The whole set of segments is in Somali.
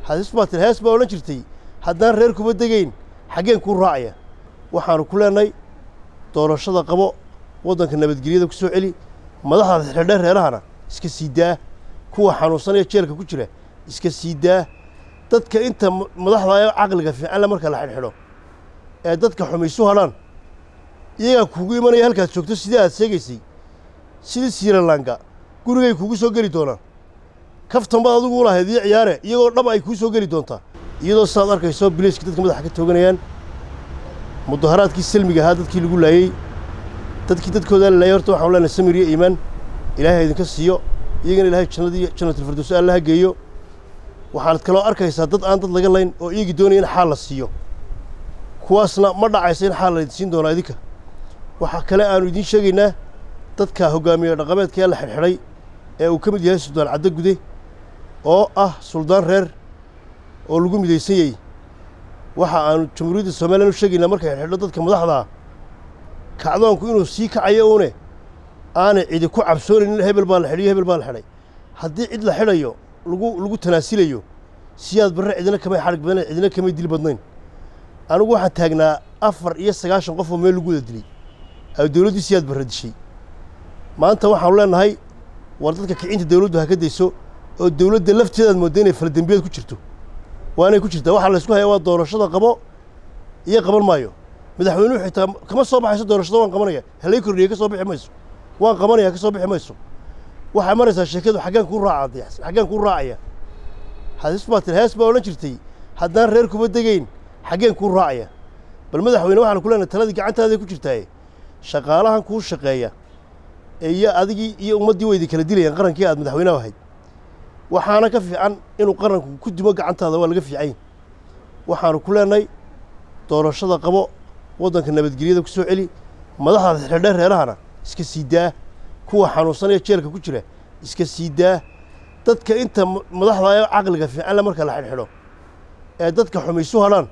hadis baa tiri hees baa odhan jirtay haddaan reer kuma degayn xaggeen kuu raacaya waxaanu ku leenahay doorashada qabo waddanka nabadgelyada ku soo celi madaxda xidhadhe reerahana iska sii daa kuwa xanuunsanaya jeelka ku jira iska sii daa dadka inta madaxda ee caqliga fiicanle marka la xidhxidho ee dadka xumaysu hadhaan iyagaa kugu imanaya halkaad joogto sidii aad sheegaysay sidii siiralanga gurigay kugu soo geli doonaan kaftan baad adigu u lahayd iyo ciyaare iyagoo dhab ay kuu soo geli doontaa iyadoo sidaad arkayso biliiska dadka madaxa ka tooganayaan mudaharaadkii salmiga ahaa dadkii lagu laayey dadkii dadkoodaa la laayay horta waxaan leenahay samir iyo iimaan ilaahay idinka siiyo iyagana ilaahay jannadii jannatul alla ha geeyo waxaanad kaloo arkaysaa dad aan dad laga layn oo iyagii doonaya in xaal la siiyo kuwaasna ma dhacaysa in xaal la idin siin doonaa idinka waxaa kale aanu idiin sheegaynaa dadka hoggaamiye dhaqameedka ee la xidhxidhay ee uu ka mid yahay suldaan caddo gude oo ah suldaan reer oo lagu midaysan yahay waxa aanu jamhuuriyadda somalilan u sheegaynaa markay xidhxidho dadka madaxdaa kacdoonku inuu sii kacayo uune aanay cidi ku cabsoonaynin hebel baa la xidhiyo hebel baa la xidhay haddii cid la xidhayo lagu lagu tanaasilayo siyaad barre cidina kamay xadhig badnayn cidina kamay dil badnayn anigu waxaan taagnaa afar iyo sagaashan qof oo meel lagu wada dilay ay dowladdii siyaad barre dishay maanta waxaanu leenahay war dadka kicinta dowladdu ha ka dayso oo dowladda lafteedaad moodda inay faladembiyeed ku jirto waanay ku jirtaa waxaa laysku hayaa waa doorashada qabo iyo qaban maayo madaxweynuhu xitaa kama soo baxayso doorashada waan qabanaya halay kordhiya ka soo bixi mayso waan qabanaya ka soo bixi mayso waxay maraysaa sheekadu xaggaan kuu raacada xaggaan kuu raacaya hadis baa tiri hees baa odhan jirtay haddaan reer kuma degayn xaggeen kuu raacaya bal madaxweyne waxaan ku leenahay taladii gacantaada ku jirtaaye shaqaalahan kuu shaqeeya iyo adigii iyo ummaddii waydi kala dilayaan qarankii aad madaxweynaha ahayd waxaana ka fiican inuu qaranku ku dimo gacantaada waa laga fiican waxaanu ku leenahay doorashada qabo waddanka nabadgelyada ku soo celi madaxda xidhadhe reerahana iska sii daa kuwa xanuunsanaya jeelka ku jira iska sii daa dadka inta madaxda ee caqliga fiicanle marka la xidhxidho ee dadka xumaysu hadhaan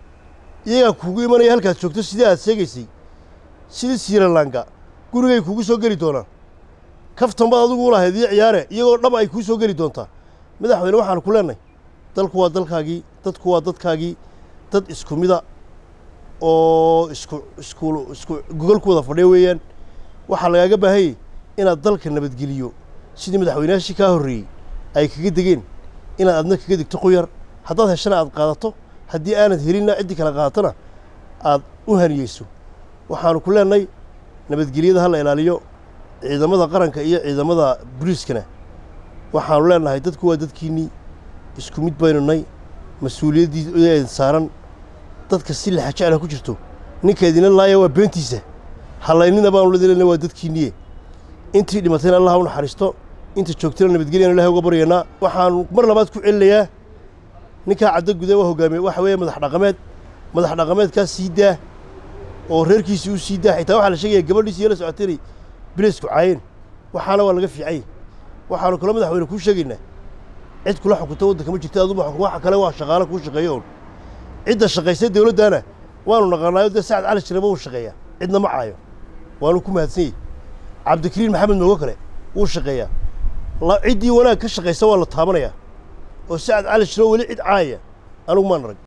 iyagaa kugu imanaya halkaad joogto sidii aad sheegaysay sidii siiralanga gurigay kugu soo geli doonaan kaftan baad adigu u lahayd iyo ciyaare iyagoo dhab ay kuu soo geli doontaa madaxweyne waxaanu ku leenahay dalku waa dalkaagii dadku waa dadkaagii dad isku mida oo isku isku isku gogol ku wada fadhiya weeyaan waxaa lagaaga baahanyay inaad dalka nabadgeliyo sidii madaxweynayaashii kaa horreeyey ay kaga degeen inaad adna kaga degto quyar haddaad heshana aad qaadato haddii aanad helinna ciddii kala qaadatona aad u haniyeyso waxaanu ku leenahay nabadgelyada ha la ilaaliyo ciidamada qaranka iyo ciidamada boliiskana waxaanu leenahay dadku waa dadkiinnii isku mid baynu nay mas-uuliyaddii idin saaran dadka si laxa jecla ku jirto ninka idinla laaya waa beentiisa halaynina baanu ladilana waa dadkiinniye intii dhimatayna allah u naxariisto inta joogtana nabadgelyan ilahay uga baryaynaa waxaanu mar labaad ku celinayaa ninkaa caddo guda waa hogaamiye waxa weeye madax dhaqameed madax dhaqameedkaa sii daa oo reerkiisii u sii daa xitaa waxaa la sheegaya gabadhiisi iyo la socotay inay bileysku caayeen waxaana waa laga fiicanyay waxaanu kaloo madaxweyne kuu sheegaynaa cid kula xukunta waddanka ma jirta aduba xukun waxa kale waa shaqaalo kuu shaqeeya oon cidda shaqaysay dowladdaana waanu naqaanaayo dee sacad cali shiraba wuu shaqeeyaa cidna ma caayo waanu ku mahadsan yahy cabdikariin maxamed moogo kale wuu shaqeeyaa ciddii wanaag ka shaqaysa waa la taabanayaa oo sacad cali shiro weli cid caayaya anigu maan arag